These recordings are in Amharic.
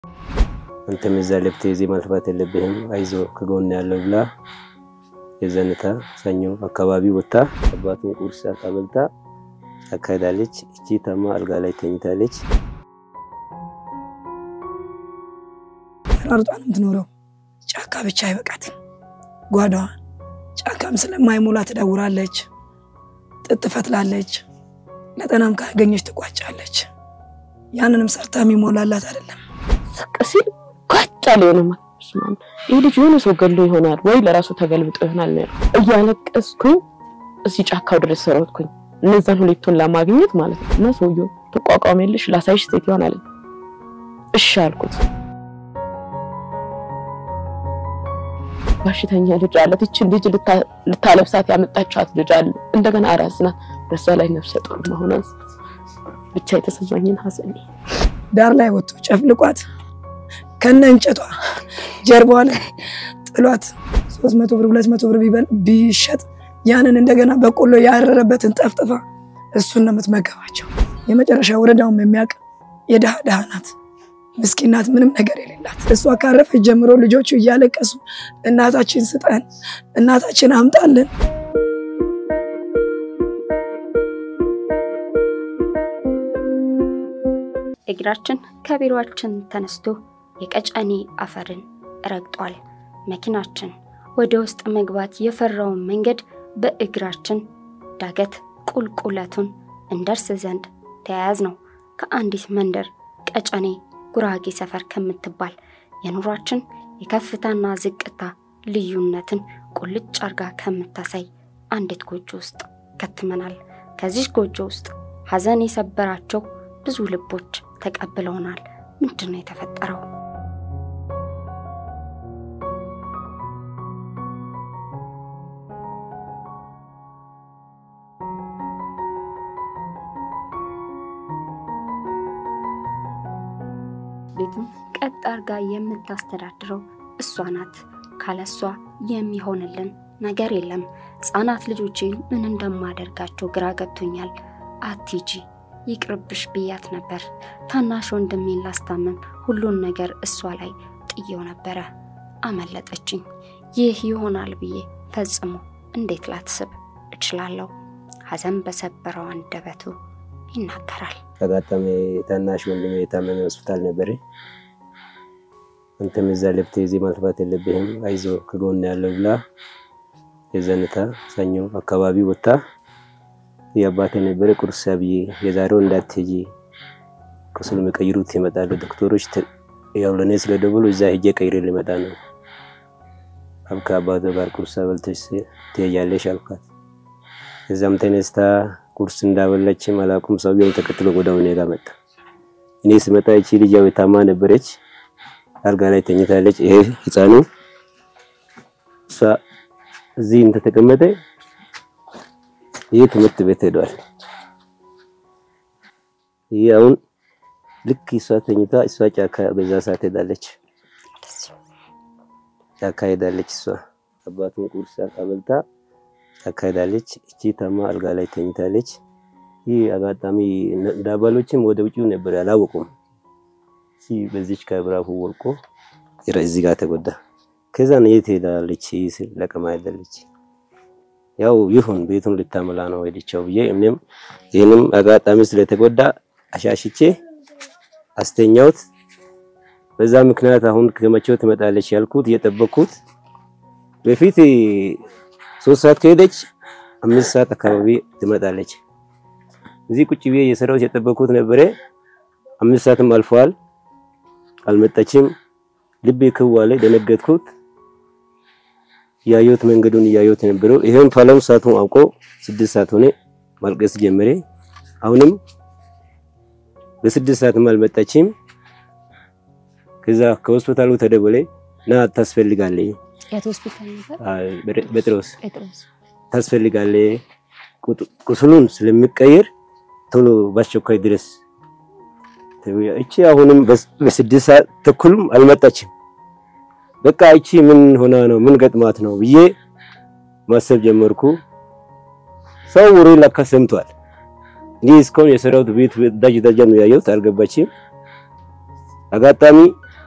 አንተም እዛ ለብቴ እዚህ ማልፋት የለብህም አይዞ ከጎን ያለው ብላ የዘንታ ሰኞ አካባቢ ወጥታ አባቱን ቁርስ አቀበልታ አካሄዳለች። እቺ ታማ አልጋ ላይ ተኝታለች። ተራርጧ ነው የምትኖረው። ጫካ ብቻ አይበቃትም ጓዳዋ። ጫካም ስለማይሞላ ትደውራለች፣ ጥጥ ትፈትላለች፣ ለጠናም ካገኘች ትቋጫለች። ያንንም ሰርታ የሚሞላላት አይደለም። ዝቅ ሲል ጓጫ ሊሆነ ማለት ይህ ልጅ የሆነ ሰው ገሎ ይሆናል ወይ ለራሱ ተገልብጦ ይሆናል ነው እያለቀስኩኝ እዚህ ጫካው ድረስ ሰረትኩኝ እነዛን ሁለቱን ለማግኘት ማለት ነው። እና ሰውየው ተቋቋሚልሽ ላሳይሽ ሴት ይሆናል። እሺ አልኩት። በሽተኛ ልጅ አለት ይችን ልጅ ልታለብሳት ያመጣቻት ልጅ አለ። እንደገና አራስ ናት። በዛ ላይ ነፍሰ ጡር መሆኗን ብቻ የተሰማኝን ሀዘን ዳር ላይ ወጥቶ ጨፍልቋት ከነ እንጨቷ ጀርባዋ ላይ ጥሏት ሶስት መቶ ብር ሁለት መቶ ብር ቢሸጥ ያንን እንደገና በቆሎ ያረረበትን ጠፍጥፋ እሱን ነው የምትመገባቸው። የመጨረሻ ወረዳውም የሚያውቅ የድሃ ድሃ ናት፣ ምስኪን ናት፣ ምንም ነገር የሌላት። እሷ ካረፈች ጀምሮ ልጆቹ እያለቀሱ እናታችን ስጠን፣ እናታችን አምጣልን። እግራችን ከቢሮአችን ተነስቶ የቀጨኔ አፈርን ረግጧል። መኪናችን ወደ ውስጥ መግባት የፈራውን መንገድ በእግራችን ዳገት ቁልቁለቱን እንደርስ ዘንድ ተያያዝ ነው። ከአንዲት መንደር ቀጨኔ ጉራጌ ሰፈር ከምትባል የኑሯችን የከፍታና ዝቅታ ልዩነትን ቁልጭ አርጋ ከምታሳይ አንዲት ጎጆ ውስጥ ከትመናል። ከዚህ ጎጆ ውስጥ ሀዘን የሰበራቸው ብዙ ልቦች ተቀብለውናል። ምንድን ነው የተፈጠረው? ቤቱን ቀጥ አርጋ የምታስተዳድረው እሷ ናት። ካለሷ የሚሆንልን ነገር የለም። ሕፃናት ልጆቼን ምን እንደማደርጋቸው ግራ ገብቶኛል። አቲጂ ይቅርብሽ ብያት ነበር። ታናሽ ወንድሜን ላስታምም ሁሉን ነገር እሷ ላይ ጥየው ነበረ። አመለጠችኝ። ይህ ይሆናል ብዬ ፈጽሞ እንዴት ላትስብ እችላለሁ? ሐዘን በሰበረው አንደበቱ ይናገራል። አጋጣሚ ታናሽ ወንድሜ የታመመ ሆስፒታል ነበረ። አንተም እዛ ለብቴ እዚህ ማልፋት የለብህም አይዞ ከጎን ያለው ብላ የዘንታ ሰኞ አካባቢ ወጥታ የአባቴ ነበረ ቁርስ ብዬ የዛሬው እንዳትሄጂ ቁስል የሚቀይሩት ይመጣሉ ዶክተሮች ያው ለእኔ ስለደወሉ እዛ ሄጄ ቀይሬ ሊመጣ ነው አብካ አባቶ ጋር ቁርስ በልተሽ ትሄጃለሽ አልኳት። እዛም ተነስታ ቁርስ እንዳበላችም አላውቅም። ሰውየው ተከትሎ ወዲያው እኔ ጋር መጣ። እኔ ስመጣ እቺ ልጅ ያው ታማ ነበረች፣ አልጋ ላይ ተኝታለች። ይሄ ህፃኑ እሷ እዚህ እንደተቀመጠ ይህ ትምህርት ቤት ሄዷል። ይህ አሁን ልክ እሷ ተኝታ እሷ ጫካ በዛ ሰዓት ሄዳለች፣ ጫካ ሄዳለች። እሷ አባቱን ቁርስ አበልታ ጫካ ሄዳለች። እቺ ታማ አልጋ ላይ ተኝታለች። ይህ አጋጣሚ ዳባሎችም ወደ ውጭው ነበር አላወቁም። እዚህ በዚች ከብራፉ ወልቆ እዚህ ጋር ተጎዳ። ከዛ የት ሄዳለች ስል ለቀማ ሄዳለች። ያው ይሁን ቤቱን ልታመላ ነው ሄደችው ብዬ እኔም ይህንም አጋጣሚ ስለተጎዳ አሻሽቼ አስተኛውት። በዛ ምክንያት አሁን ከመቼው ትመጣለች ያልኩት እየጠበቅኩት በፊት ሶስት ሰዓት ከሄደች አምስት ሰዓት አካባቢ ትመጣለች። እዚህ ቁጭ ብዬ እየሰራሁት የጠበቅኩት ነበረ። አምስት ሰዓትም አልፈዋል፣ አልመጣችም። ልቤ ክው አለ፣ ደነገጥኩት። ያየሁት መንገዱን እያየሁት የነበረው ይሄን ፋለም ሰዓቱን አውቆ ስድስት ሰዓት ሆነ። ማልቀስ ጀመረ። አሁንም በስድስት ሰዓትም አልመጣችም። ከዛ ከሆስፒታሉ ተደወለ ና ታስፈልጋለህ የት ሆስፒታል ነበር? ጴጥሮስ ጴጥሮስ ታስፈልጋለህ፣ ቁስሉን ስለሚቀየር ቶሎ በአስቸኳይ ድረስ። እቺ አሁንም በስድስት ሰዓት ተኩልም አልመጣችም። በቃ እቺ ምን ሆና ነው ምን ገጥማት ነው ብዬ ማሰብ ጀመርኩ። ሰው ወሬ ለካ ሰምቷል። እኔ እስካሁን የሰራሁት ቤት ደጅ ደጃ ነው ያየሁት፣ አልገባችም። አጋጣሚ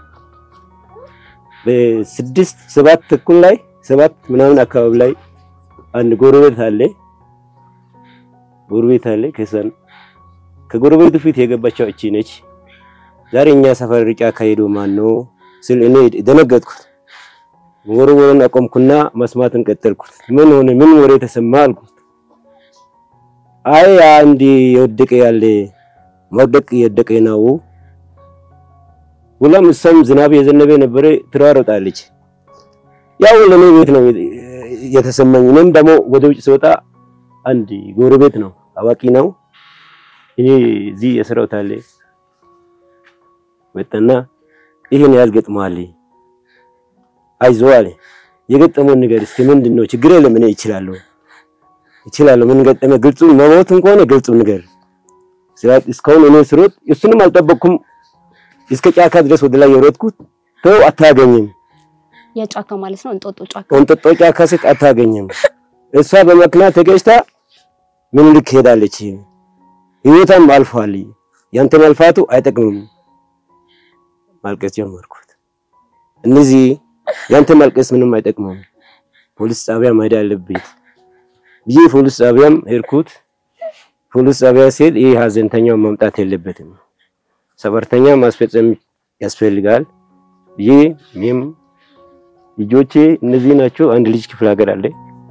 በስድስት ሰባት ተኩል ላይ ሰባት ምናምን አካባቢ ላይ አንድ ጎረቤት አለ ጎረቤት አለ ከሰን ከጎረቤቱ ፊት የገባቸው እቺ ነች። ዛሬ እኛ ሰፈር ርጫ ካሄዶ ማን ነው ስል እኔ ደነገጥኩት። ወረወረን አቆምኩና መስማትን ቀጠልኩት። ምን ሆነ? ምን ወሬ ተሰማ አልኩት። አይ አንድ የወደቀ ያለ መውደቅ የወደቀ ነው። ሁላም እሷም ዝናብ የዘነበ ነበረ ትሯሮጣለች። ያው ለኔ ቤት ነው የተሰማኝ። እኔም ደግሞ ወደ ውጭ ስወጣ አንድ ጎረቤት ነው አዋቂ ነው እኔ እዚህ የስራው ታለ ወጣና ይሄን ያህል ገጥሟል፣ አይዞህ አለ። የገጠመውን ነገር እስኪ ምንድን ነው? ችግር የለም እኔ እችላለሁ እችላለሁ። ምን ገጠመ? ግልጹ መሞትም ከሆነ ግልጹ ነገር ስራት እስካሁን እኔ ስሮጥ እሱንም አልጠበቅኩም። እስከ ጫካ ድረስ ወደ ላይ የሮጥኩት ተው አታገኝም። የጫካ ማለት ነው እንጦጦ ጫካ። እንጦጦ ጫካ ስት አታገኝም። እሷ በመኪና ተገጭታ ምኒልክ ሄዳለች። ህይወቷም አልፏል። ያንተ መልፋቱ አይጠቅምም። ማልቀስ ጀመርኩት። እነዚህ ያንተ ማልቀስ ምንም አይጠቅምም፣ ፖሊስ ጣቢያ መሄድ አለብኝ ብዬ ፖሊስ ጣቢያም ሄድኩት። ፖሊስ ጣቢያ ሲሄድ ይህ ሀዘንተኛው መምጣት የለበትም ሰፈርተኛ ማስፈጸም ያስፈልጋል ብዬ እኔም ልጆቼ እነዚህ ናቸው። አንድ ልጅ ክፍለ ሀገር አለ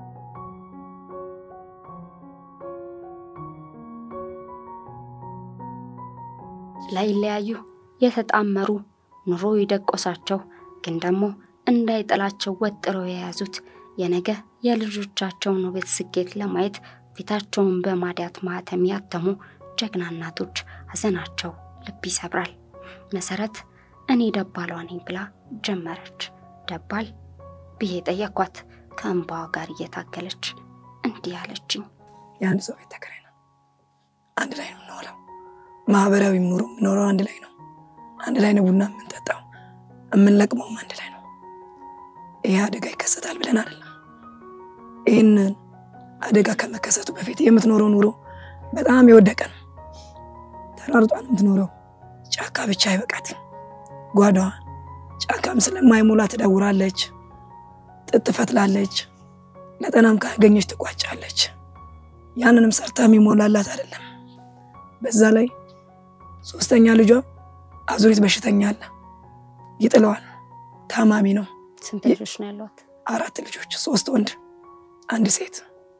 ላይለያዩ የተጣመሩ ኑሮ የደቆሳቸው ግን ደግሞ እንዳይጥላቸው ወጥረው የያዙት የነገ የልጆቻቸውን ውበት ስኬት ለማየት ፊታቸውን በማዲያት ማህተም ያተሙ ጀግና እናቶች ሀዘናቸው ልብ ይሰብራል። መሰረት እኔ ደባሏ ነኝ ብላ ጀመረች። ደባል ብዬ ጠየኳት። ከእንባዋ ጋር እየታገለች እንዲህ አለችኝ። የአንድ ሰው ቤት ተከራይ ነው። አንድ ላይ ነው የምንውለው። ማህበራዊ ኑሮ የምኖረው አንድ ላይ ነው። አንድ ላይ ነው ቡና የምንጠጣው፣ የምንለቅመውም አንድ ላይ ነው። ይህ አደጋ ይከሰታል ብለን አይደለም። ይህንን አደጋ ከመከሰቱ በፊት የምትኖረው ኑሮ በጣም የወደቀ ነው። ተራርጧ ነው የምትኖረው። ጫካ ብቻ አይበቃትም። ጓዳዋን ጫካም ስለማይሞላ ትደውራለች፣ ጥጥ ትፈትላለች፣ ለጠናም ካገኘች ትቋጫለች። ያንንም ሰርታ የሚሞላላት አይደለም። በዛ ላይ ሶስተኛ ልጇ አዙሪት በሽተኛ አለ፣ ይጥለዋል። ታማሚ ነው። ስንት ልጆች ነው ያሏት? አራት ልጆች፣ ሶስት ወንድ አንድ ሴት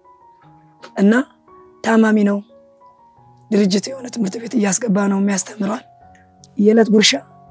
እና ታማሚ ነው። ድርጅት የሆነ ትምህርት ቤት እያስገባ ነው የሚያስተምረዋል። የዕለት ጉርሻ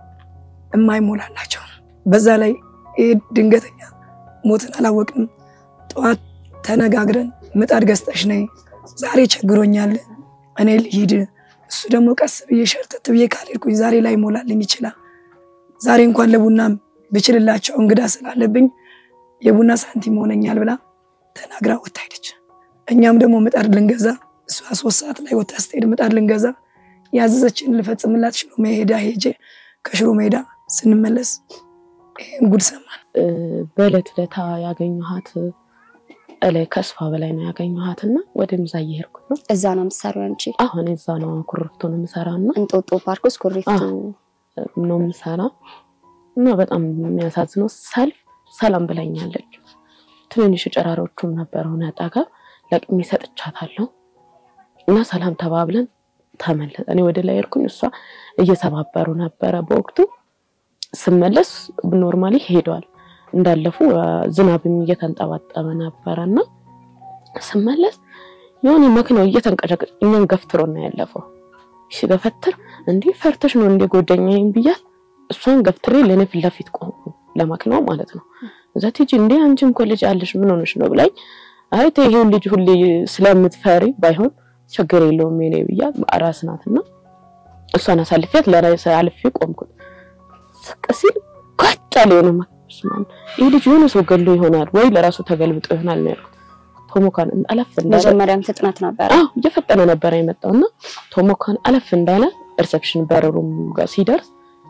የማይሞላላቸው በዛ ላይ ይህ ድንገተኛ ሞትን አላወቅንም። ጠዋት ተነጋግረን ምጣድ ገዝተሽ ነይ፣ ዛሬ ቸግሮኛል፣ እኔ ልሂድ። እሱ ደግሞ ቀስ ብዬ ሸርተት ብዬ ካልሄድኩኝ ዛሬ ላይ ይሞላልኝ ይችላል። ዛሬ እንኳን ለቡናም ብችልላቸው እንግዳ ስላለብኝ የቡና ሳንቲም ሆነኛል ብላ ተናግራ ወታ ሄደች። እኛም ደግሞ ምጣድ ልንገዛ እሷ ሶስት ሰዓት ላይ ወታ ስትሄድ ምጣድ ልንገዛ ያዘዘችን ልፈጽምላት ሽሮ ሜዳ ሄጄ ከሽሮ ሜዳ ስንመለስ ይህን ጉድ ሰማን። በዕለት ዕለታ ያገኘኋት እላይ ከእሷ በላይ ነው ያገኘኋት እና ወደ ምዛ እየሄድኩት ነው። እዛ ነው የምትሰሪው አንቺ? አሁን እዛ ነው ኩርፍቱ ነው የምሰራ እና እንጦጦ ፓርክ ውስጥ ኩሪፍቱ ነው የምሰራ እና በጣም የሚያሳዝነው ሰልፍ ሰላም ብላኛለች። ትንንሽ ጨራሮቹም ነበረው ነጠጋ ለቅሜ ሰጥቻታለሁ እና ሰላም ተባብለን ተመለስ። እኔ ወደ ላይ ሄድኩኝ፣ እሷ እየሰባበሩ ነበረ። በወቅቱ ስመለስ ኖርማሊ ሄዷል እንዳለፉ ዝናብም እየተንጠባጠበ ነበረ እና ስመለስ የሆነ መኪናው እየተንቀጨቀጭ እኛን ገፍትሮ ነው ያለፈው። ሲገፈትር እንዲህ ፈርተሽ ነው እንደ ጎደኛዬን ብያል። እሷን ገፍትሬ ለእኔ ፊት ለፊት ቆምኩ፣ ለመኪናው ማለት ነው። እዛ ቲጂ እንዴ አንቺም እኮ ልጅ አለሽ ምን ሆነሽ ነው ብላኝ፣ አይ ተይ ይሄን ልጅ ሁሌ ስለምትፈሪ ባይሆን ችግር የለውም የኔ ብያት፣ አራስ ናትና እሷን አሳልፊያት ለራሴ አልፌ ቆምኩት። ስቅ ሲል ጓጫ ላይ ነው ማስማን ይህ ልጅ የሆነ ሰው ገሎ ይሆናል ወይ ለራሱ ተገልብጦ ይሆናል ነው ያልኩት። ቶሞካን አለፍ እንዳለ መጀመሪያም ፍጥነት ነበረ። አዎ እየፈጠነ ነበረ የመጣውና ቶሞካን አለፍ እንዳለ ሪሰፕሽን በረሩም ጋር ሲደርስ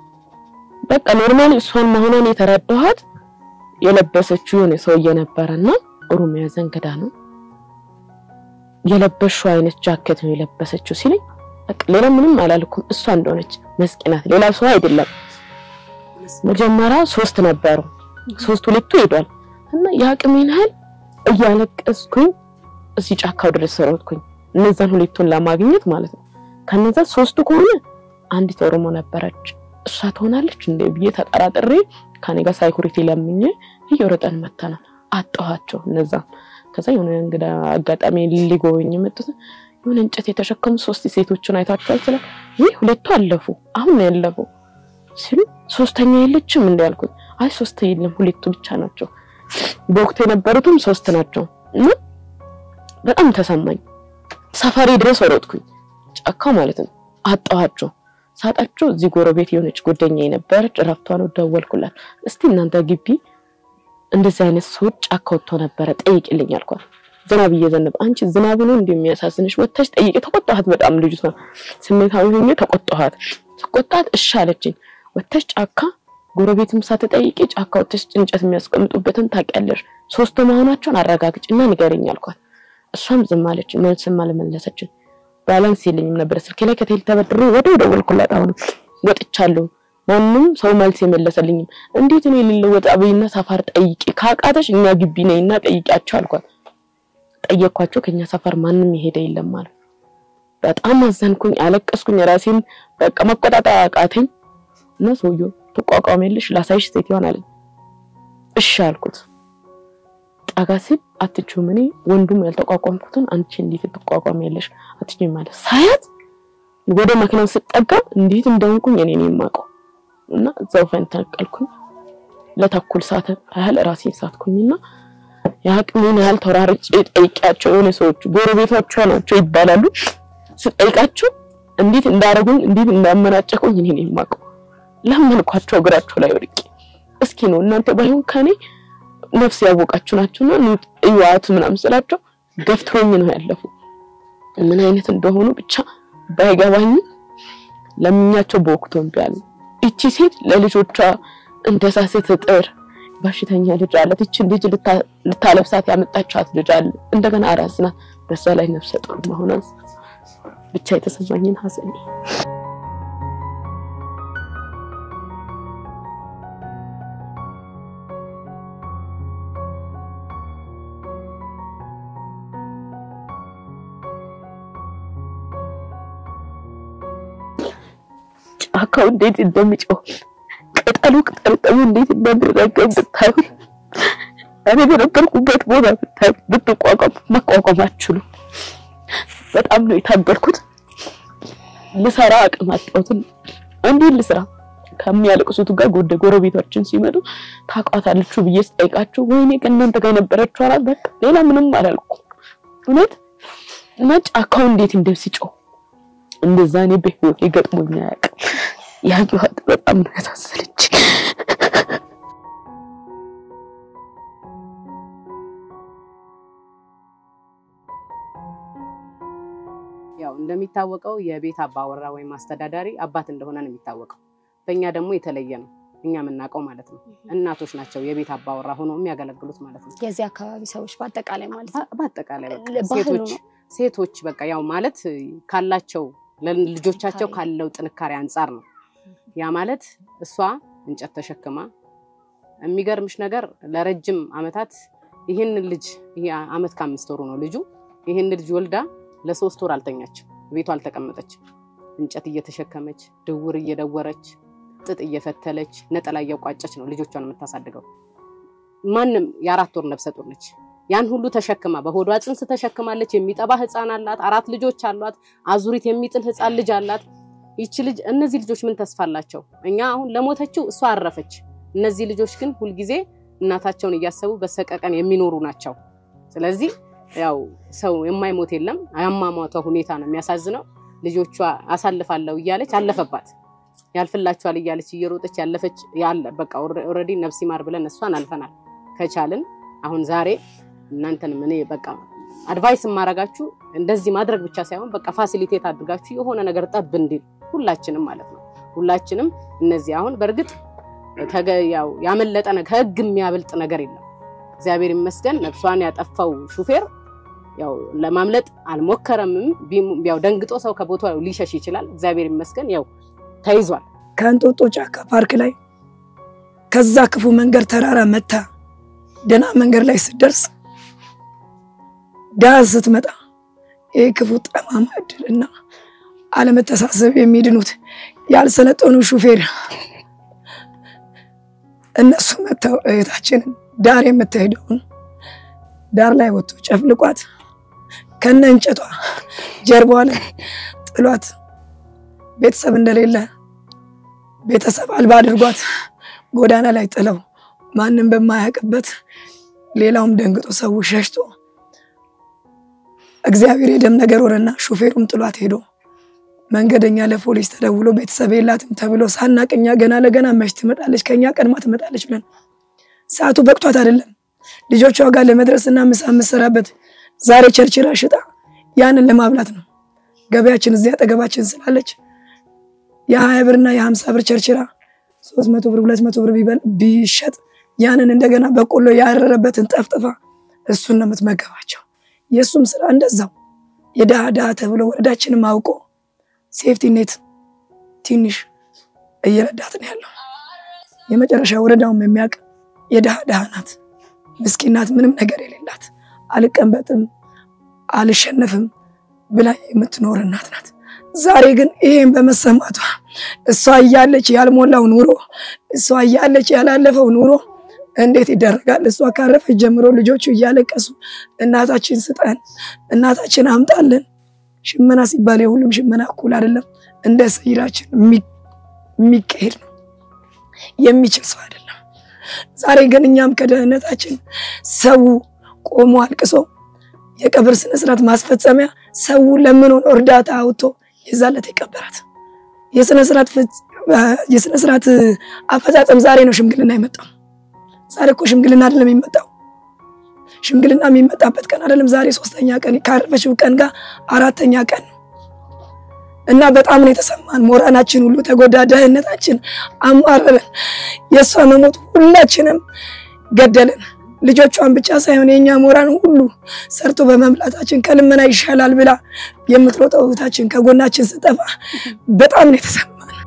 በቃ ኖርማሊ እሷን መሆኗን የተረዳኋት የለበሰችው የሆነ ሰውዬ ነበረና ኦሮሚያ ዘንግዳ ነው የለበሽው አይነት ጃኬት ነው የለበሰችው ሲለኝ በቃ ሌላ ምንም አላልኩም። እሷ እንደሆነች መስኪናት ሌላ ሰው አይደለም። መጀመሪያ ሶስት ነበሩ ሶስት ሁለቱ ሄዷል እና የአቅሜን ያህል እያለቀስኩኝ እዚህ ጫካው ድረስ ሮጥኩኝ እነዛን ሁለቱን ለማግኘት ማለት ነው። ከነዛ ሶስቱ ከሆነ አንዲት ኦሮሞ ነበረች እሷ ትሆናለች እንደ ብዬ ተጠራጥሬ ከኔ ጋር ሳይኩሪቲ ለምኜ እየሮጠን መተናል። አጣኋቸው እነዛ። ከዛ የሆነ እንግዳ አጋጣሚ ሊጎበኝ የመጡት የሆነ እንጨት የተሸከሙ ሶስት ሴቶችን አይታችኋል ስለ ይህ ሁለቱ አለፉ አሁን ነው ያለፉ ሲሉ ሶስተኛ የለችም እንደ ያልኩት አይ ሶስት የለም ሁለቱ ብቻ ናቸው። በወቅቱ የነበሩትም ሶስት ናቸው እና በጣም ተሰማኝ። ሰፈሬ ድረስ ሮጥኩኝ ጫካ ማለት ነው። አጣኋቸው። ሳጣቸው እዚህ ጎረቤት የሆነች ጓደኛ የነበረች እረፍቷ ነው። ደወልኩላት። እስቲ እናንተ ግቢ እንደዚህ አይነት ሰዎች ጫካ ወጥቶ ነበረ ጠይቅልኝ አልኳት። ዝናብ እየዘነበ አንቺ ዝናብ ነው እንደሚያሳዝንሽ ወጥተሽ ጠይቂ። ተቆጣኋት። በጣም ልጅቷ ስሜታዊ ሆኜ ተቆጣኋት። ተቆጣት። እሺ አለችኝ። ወጥተሽ ጫካ ጎረቤትም ሳትጠይቂ ጫካ ወጥተሽ እንጨት የሚያስቀምጡበትን ታውቂያለሽ። ሶስቱ መሆናቸውን አረጋግጭና ንገረኝ አልኳት። እሷም ዝም አለች። መልስም አልመለሰችም። ባላንስ የለኝም ነበር ስልኬ ላይ ከቴል ተበድሬ ወዲያው ደወልኩላት። አሁንም ወጥቻለሁ። ማንም ሰው መልስ የመለሰልኝም። እንዴት እኔ ልለወጥ አብይና ሰፈር ጠይቂ፣ ካቃተሽ እኛ ግቢ ነይና ጠይቂያቸው አልኳት። ጠየኳቸው። ከኛ ሰፈር ማንም የሄደ የለም ማለት በጣም አዘንኩኝ፣ አለቀስኩኝ። ራሴን በቃ መቆጣጠር አቃተኝ እና ሰውየው ትቋቋሚያለሽ ላሳይሽ ሴትዮዋን አለኝ። እሺ አልኩት። ጠጋ ሲል አትችይውም፣ እኔ ወንዱም ያልተቋቋምኩትን አንቺ እንዴት ትቋቋሚያለሽ? አትችይውም ማለት ሳያት ወደ መኪናው ስጠጋ እንዴት እንደሆንኩኝ እኔ ነኝ የማውቀው እና እዛው ፈንተቀልኩኝ። ለተኩል ሰዓት ያህል ራሴን ሳትኩኝና የአቅሜን ያህል ተራርጬ ጠይቂያቸው የሆነ ሰዎች ጎረቤቶቿ ናቸው ይባላሉ። ስጠይቃቸው እንዴት እንዳደረጉኝ እንዴት እንዳመናጨቁኝ እኔ ነኝ የማውቀው። ለመንኳቸው እግራቸው ላይ ወድቄ እስኪ ነው እናንተ ባይሆን ከኔ ነፍስ ያወቃችሁ ናቸውና እዩዋት ምናምን ስላቸው ገፍትሮኝ ነው ያለፉ። ምን አይነት እንደሆኑ ብቻ ባይገባኝ ለምኛቸው በወቅቱ እምቢ አሉ። እቺ ሴት ለልጆቿ እንደዛ ስትጥር በሽተኛ ልጅ አላት። እቺን ልጅ ልታለብሳት ያመጣቻት ልጅ አለ። እንደገና አራስ ናት። በዛ ላይ ነፍሰ ጡር መሆኗን ብቻ የተሰማኝን ሀዘን ጫካው እንዴት እንደሚጮህ ቅጠሉ ቅጠልጠሉ እንዴት እንደሚረገም ብታዩ እኔ በነበርኩበት ቦታ ብታዩ ብትቋቋም መቋቋም አትችሉም። በጣም ነው የታገልኩት። ልሰራ አቅም አጣሁትን እንዴት ልስራ? ከሚያለቅሱት ጋር ጎደ ጎረቤቶችን ሲመጡ ታውቃታለች ብዬ ስጠይቃቸው ወይኔ ከእናንተ ጋር የነበረችው አላት። በቃ ሌላ ምንም አላልኩም እውነት እና ጫካው እንዴት እንደሚጮህ እንደዛ እኔ በህይወት ገጥሞኝ አያውቅም። ያየኋት በጣም ነው ያሳሰለች። ያው እንደሚታወቀው የቤት አባወራ ወይም አስተዳዳሪ አባት እንደሆነ ነው የሚታወቀው። በእኛ ደግሞ የተለየ ነው እኛ የምናውቀው ማለት ነው። እናቶች ናቸው የቤት አባወራ ሆነው የሚያገለግሉት ማለት ነው። የዚህ አካባቢ ሰዎች በአጠቃላይ ማለት ነው። በአጠቃላይ በቃ ባህሉ ሴቶች ነው። ሴቶች በቃ ያው ማለት ካላቸው ለልጆቻቸው ጥንካሬ። ካለው ጥንካሬ አንጻር ነው። ያ ማለት እሷ እንጨት ተሸክማ የሚገርምሽ ነገር ለረጅም ዓመታት ይህን ልጅ ይሄ ዓመት ከአምስት ወሩ ነው ልጁ ይህን ልጅ ወልዳ ለሶስት ወር አልተኛችም፣ ቤቷ አልተቀመጠችም። እንጨት እየተሸከመች ድውር እየደወረች ጥጥ እየፈተለች ነጠላ እየቋጨች ነው ልጆቿን የምታሳድገው። ማንም የአራት ወር ነፍሰ ጡር ነች። ያን ሁሉ ተሸክማ በሆዷ ጽንስ ተሸክማለች። የሚጠባ ህፃን አላት። አራት ልጆች አሏት። አዙሪት የሚጥል ህፃን ልጅ አላት። ይቺ ልጅ እነዚህ ልጆች ምን ተስፋ አላቸው? እኛ አሁን ለሞተችው እሷ አረፈች። እነዚህ ልጆች ግን ሁልጊዜ እናታቸውን እያሰቡ በሰቀቀን የሚኖሩ ናቸው። ስለዚህ ያው ሰው የማይሞት የለም። አያሟሟቷ ሁኔታ ነው የሚያሳዝነው። ልጆቿ አሳልፋለሁ እያለች አለፈባት። ያልፍላችኋል እያለች እየሮጠች ያለፈች ያለ በቃ ኦልሬዲ ነፍስ ይማር ብለን እሷን አልፈናል። ከቻልን አሁን ዛሬ እናንተንም እኔ በቃ አድቫይስ የማረጋችሁ እንደዚህ ማድረግ ብቻ ሳይሆን በቃ ፋሲሊቴት አድርጋችሁ የሆነ ነገር ጠብ እንዲል ሁላችንም ማለት ነው። ሁላችንም እነዚህ አሁን በእርግጥ ተገ- ያው ያመለጠ ነገር ከህግ የሚያበልጥ ነገር የለም። እግዚአብሔር ይመስገን ነፍሷን ያጠፋው ሹፌር ያው ለማምለጥ አልሞከረምም። ቢሙ- ያው ደንግጦ ሰው ከቦታው ሊሸሽ ይችላል። እግዚአብሔር ይመስገን ያው ተይዟል። ከእንጦጦ ጫካ ፓርክ ላይ ከዛ ክፉ መንገድ ተራራ መታ ደህና መንገድ ላይ ስትደርስ ዳር ስትመጣ ይህ ክፉ ጠማማ እድልና አለመተሳሰብ የሚድኑት ያልሰለጠኑ ሹፌር እነሱ መጥተው እህታችንን ዳር የምትሄደውን ዳር ላይ ወጥቶ ጨፍልቋት ከነ እንጨቷ ጀርባዋ ላይ ጥሏት ቤተሰብ እንደሌለ ቤተሰብ አልባ አድርጓት ጎዳና ላይ ጥለው ማንም በማያውቅበት ሌላውም ደንግጦ ሰው ሸሽቶ እግዚአብሔር የደም ነገር ሆነና ሹፌሩም ጥሏት ሄዶ መንገደኛ ለፖሊስ ተደውሎ ቤተሰብ የላትም ተብሎ ሳናቅኛ ገና ለገና መች ትመጣለች ከኛ ቀድማ ትመጣለች ብለን ሰዓቱ በቅቷት አይደለም ልጆቿ ጋር ለመድረስና ምሳ የምሰራበት ዛሬ ቸርችራ ሽጣ ያንን ለማብላት ነው። ገበያችን እዚያ አጠገባችን ስላለች የሀያ ብርና የሀምሳ ብር ቸርችራ ሶስት መቶ ብር ሁለት መቶ ብር ቢሸጥ ያንን እንደገና በቆሎ ያረረበትን ጠፍጥፋ እሱን ነው የምትመገባቸው። የእሱም ስራ እንደዛው የድሃ ድሃ ተብሎ ወረዳችንም አውቆ ሴፍቲ ኔት ትንሽ እየረዳት ነው ያለው። የመጨረሻ ወረዳውም የሚያውቅ የድሃ ድሃ ናት፣ ምስኪን ናት፣ ምንም ነገር የሌላት አልቀንበጥም አልሸነፍም ብላ የምትኖር እናት ናት። ዛሬ ግን ይሄን በመሰማቷ እሷ እያለች ያልሞላው ኑሮ እሷ እያለች ያላለፈው ኑሮ እንዴት ይደረጋል? እሷ ካረፈች ጀምሮ ልጆቹ እያለቀሱ እናታችን ስጠን፣ እናታችን አምጣልን። ሽመና ሲባል የሁሉም ሽመና እኩል አይደለም። እንደ ሰይራችን የሚካሄድ ነው፣ የሚችል ሰው አይደለም። ዛሬ ግን እኛም ከደህንነታችን ሰው ቆሞ አልቅሶ የቀብር ስነስርዓት ማስፈጸሚያ ሰው ለምን ሆኖ እርዳታ አውጥቶ የዛለት የቀበራት የስነስርዓት አፈጻጸም ዛሬ ነው ሽምግልና የመጣው። ዛሬ እኮ ሽምግልና አይደለም የሚመጣው። ሽምግልና የሚመጣበት ቀን አይደለም ዛሬ ሶስተኛ ቀን ካረፈችው ቀን ጋር አራተኛ ቀን ነው እና በጣም ነው የተሰማን። ሞራናችን ሁሉ ተጎዳ፣ ደህንነታችን አማረረን። የእሷ መሞት ሁላችንም ገደለን። ልጆቿን ብቻ ሳይሆን የኛ ሞራን ሁሉ ሰርቶ በመብላታችን ከልመና ይሻላል ብላ የምትሮጠው እህታችን ከጎናችን ስጠፋ በጣም ነው የተሰማን።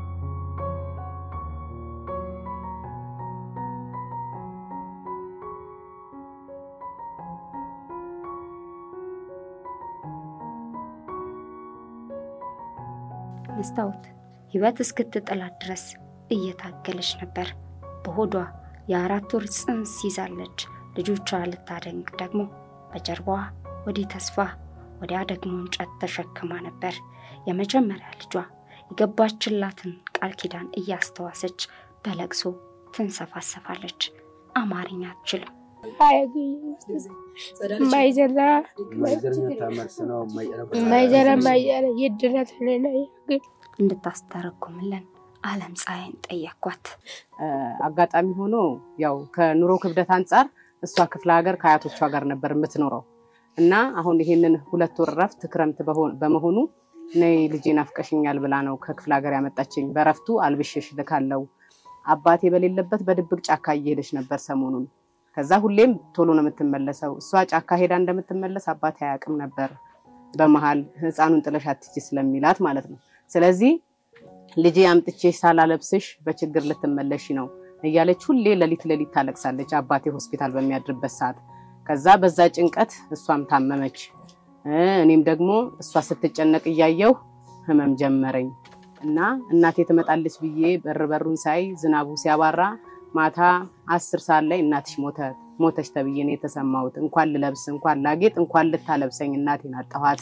መስታወት ህይወት እስክትጥላት ድረስ እየታገለች ነበር። በሆዷ የአራት ወር ጽንስ ይዛለች። ልጆቿ ልታደንቅ ደግሞ በጀርባዋ ወዲህ ተስፋ ወዲያ ደግሞ እንጨት ተሸክማ ነበር። የመጀመሪያ ልጇ የገባችላትን ቃል ኪዳን እያስተዋሰች በለቅሶ ትንሰፋሰፋለች። አማርኛ አትችልም። እንድታስተረጉምልን አለም ፀሐይን ጠየኳት። አጋጣሚ ሆኖ ያው ከኑሮ ክብደት አንጻር እሷ ክፍለ ሀገር ከአያቶቿ ጋር ነበር የምትኖረው እና አሁን ይሄንን ሁለት ወር እረፍት ክረምት በመሆኑ ነይ ልጄ ናፍቀሽኛል ብላ ነው ከክፍለ ሀገር ያመጣችኝ። በእረፍቱ አልብሽሽ ልካለው። አባቴ በሌለበት በድብቅ ጫካ እየሄደች ነበር ሰሞኑን። ከዛ ሁሌም ቶሎ ነው የምትመለሰው። እሷ ጫካ ሄዳ እንደምትመለስ አባቴ አያውቅም ነበር። በመሀል ህፃኑን ጥለሽ አትሂጂ ስለሚላት ማለት ነው። ስለዚህ ልጄ አምጥቼ ሳላለብስሽ በችግር ልትመለሽ ነው እያለች ሁሌ ሌሊት ሌሊት ታለቅሳለች አባቴ ሆስፒታል በሚያድርበት ሰዓት። ከዛ በዛ ጭንቀት እሷም ታመመች። እኔም ደግሞ እሷ ስትጨነቅ እያየው ህመም ጀመረኝ እና እናቴ ትመጣለች ብዬ በር በሩን ሳይ ዝናቡ ሲያባራ ማታ አስር ሰዓት ላይ እናትሽ ሞተች ተብዬ ነው የተሰማሁት። እንኳን ልለብስ እንኳን ላጌጥ እንኳን ልታለብሰኝ እናቴን አጣኋት።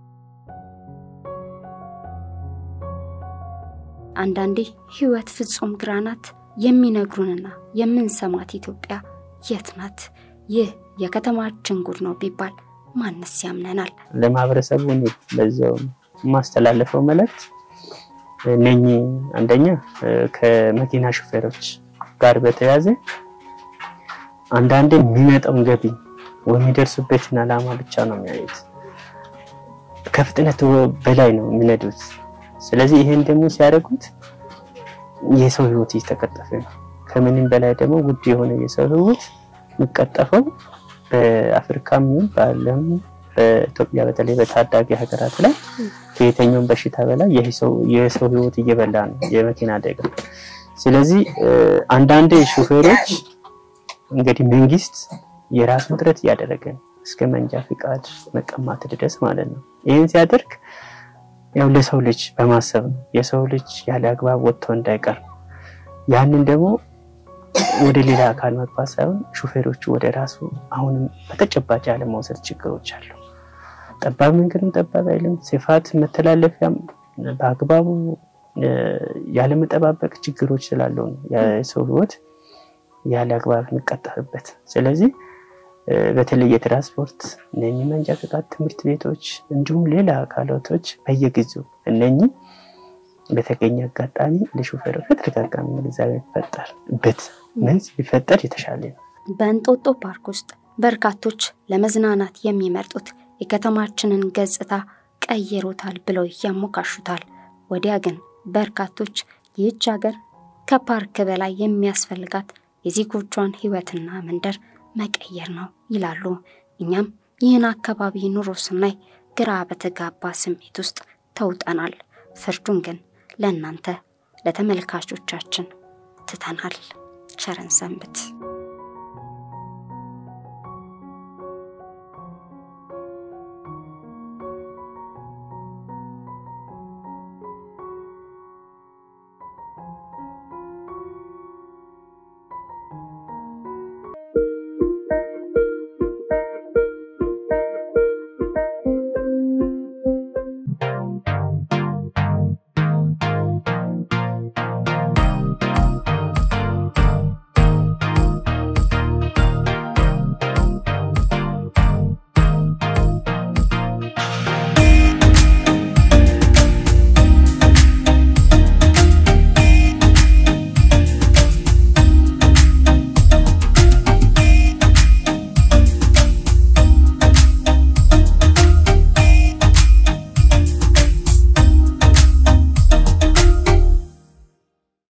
አንዳንዴ ህይወት ፍጹም ግራ ናት። የሚነግሩንና የምንሰማት ኢትዮጵያ የት ናት? ይህ የከተማችን ጉድ ነው ቢባል ማንስ ያምነናል? ለማህበረሰቡ እኔ በዛው የማስተላለፈው መልእክት እነኚህ አንደኛ ከመኪና ሹፌሮች ጋር በተያያዘ አንዳንዴ የሚመጣውን ገቢ ወይ የሚደርሱበትን ዓላማ ብቻ ነው የሚያዩት። ከፍጥነት በላይ ነው የሚነዱት። ስለዚህ ይሄን ደግሞ ሲያደርጉት የሰው ህይወት እየተቀጠፈ ነው። ከምንም በላይ ደግሞ ውድ የሆነ የሰው ህይወት የሚቀጠፈው በአፍሪካም ይሁን በዓለም በኢትዮጵያ በተለይ በታዳጊ ሀገራት ላይ ከየትኛውም በሽታ በላይ የሰው ህይወት እየበላ ነው የመኪና አደጋ። ስለዚህ አንዳንድ ሹፌሮች እንግዲህ መንግስት የራሱን ጥረት እያደረገ ነው እስከ መንጃ ፍቃድ መቀማት ድረስ ማለት ነው። ይህን ሲያደርግ ያው ለሰው ልጅ በማሰብ ነው። የሰው ልጅ ያለ አግባብ ወጥቶ እንዳይቀር ያንን ደግሞ ወደ ሌላ አካል መግባት ሳይሆን ሹፌሮቹ ወደ ራሱ አሁንም በተጨባጭ ያለመውሰድ ችግሮች አሉ። ጠባብ መንገድም ጠባብ አይልም። ስፋት መተላለፊያም በአግባቡ ያለመጠባበቅ ችግሮች ስላለው ነው የሰው ህይወት ያለ አግባብ የሚቀጠፍበት። ስለዚህ በተለይ የትራንስፖርት እነኚህ መንጃ ፈቃድ ትምህርት ቤቶች እንዲሁም ሌላ አካላቶች በየጊዜው እነኚህ በተገኘ አጋጣሚ ለሾፌሮች በተደጋጋሚ ግንዛቤ የሚፈጠርበት መንስ ቢፈጠር የተሻለ ነው። በእንጦጦ ፓርክ ውስጥ በርካቶች ለመዝናናት የሚመርጡት የከተማችንን ገጽታ ቀይሮታል ብለው ያሞካሹታል። ወዲያ ግን በርካቶች ይህች ሀገር ከፓርክ በላይ የሚያስፈልጋት የዜጎቿን ህይወትና መንደር መቀየር ነው ይላሉ። እኛም ይህን አካባቢ ኑሮ ስናይ ግራ በተጋባ ስሜት ውስጥ ተውጠናል። ፍርዱን ግን ለእናንተ ለተመልካቾቻችን ትተናል። ቸረን ሰንብት።